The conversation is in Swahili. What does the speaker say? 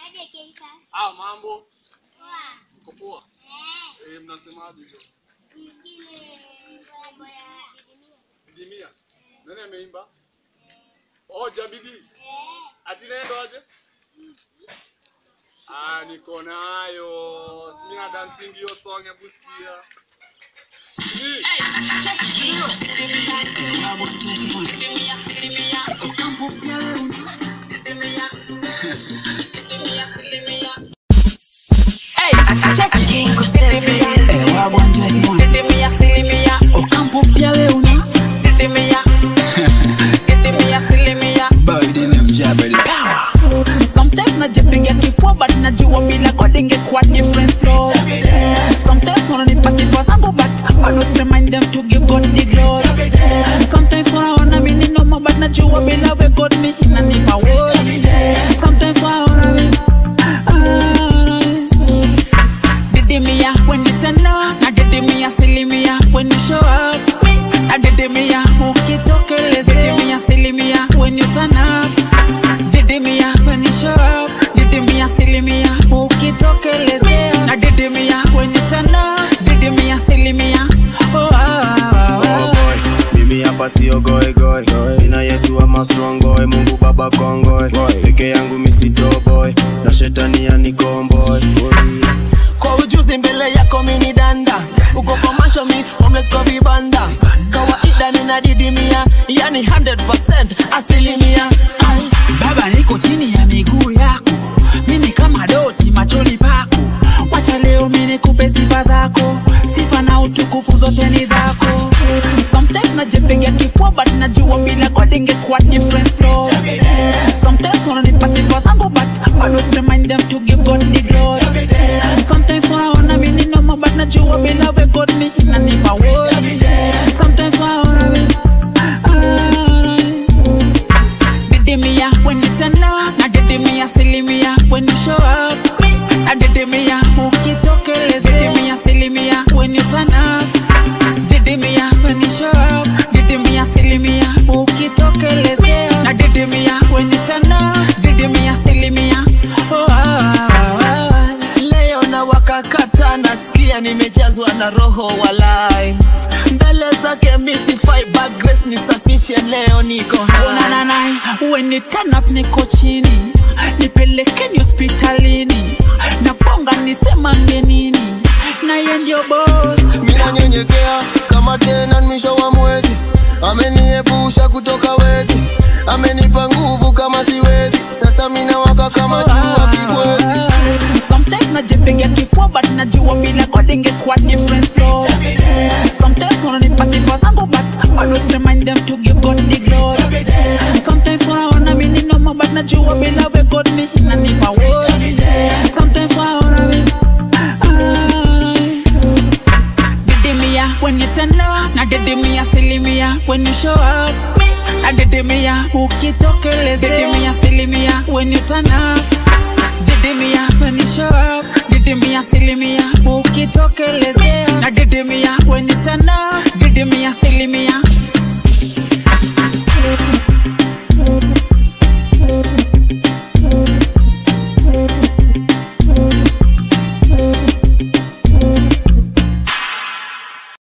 Aje Keisa. Ah, mambo. Poa. Uko poa? Eh, Eh, mnasemaje hizo? nisikie mambo ya Didimia. Dimia. Nani ameimba? Oh, Jabidi. Eh, Ati nendo aje? Ah, niko nayo. Si mimi na dancing hiyo song ya busikia. Ni. Ocampo pia we una Sometimes najipiga kifua but najua bila God ingekuwa different story. Sometimes wananipa sifa zangu but always remind them to give God the glory. Sometimes wanaona mimi ni noma but najua bila we God me inanipa worry. Sometimes wanaona mimi ah, Didimia when you turn up na didimia silimia when you show up me na didimia ukitokeleza didimia silimia when you turn up didimia when you show up didimia silimia ukitokelezea na didimia when you turn up didimia silimia oh, ah, ah, Oh ah. boy, mimi hapa sio goe goe ina yesu ama strong boy mungu baba kongoe peke yangu misito boy na shetani anikomboy kwa ujuzi mbele yako mini danda uko kwa masho mi homeless kwa vibanda kawaida ninadidimia yani 100% asilimia Ai. baba niko chini ya miguu yako mimi kama doti machoni pako wacha leo mimi nikupe sifa zako sifa na utukufu zote ni zako sometimes najipiga kifua but najua bila God ingekuwa different story sometimes wananipa sifa zangu but always remind them to give God the glory sometimes wanaona mimi ni noma but najua bila we God me inanipa worry sometimes wanaona mimi ah, didimia when you turn up na didimia silimia when you show up me na didimia ukitokeleza didimia silimia when you turn up didimia when you show up didimia silimia ukitokelezea na didimia when you turn up didimia silimia oh, ah, ah, ah. leo na wakakata nasikia nimejazwa na roho walai mbele zake misifai but grace nisafishe leo niko hai Unananai, when you turn up niko chini nipelekeni hospitalini na bonga nisemange nini naye ndio boss minanyenyekea kama tena mwisho wa mwezi ameniepusha kutoka wezi amenipa nguvu kama siwezi sasa minawaka kama jua kibwezi Sometimes najipiga kifua but najua bila God ingekuwa different story. Sometimes wananipa sifa zangu but always remind them to give God the glory. Sometimes wanaona mimi ni noma but najua bila we God me inanipa worry. Sometimes wanaona mimi ah, didimia when you turn up na didimia silimia when you show up me na didimia ukitokeleza didimia silimia when you turn up didimia when you show up didimia silimia ukitokelezea na didimia when you turn up didimia silimia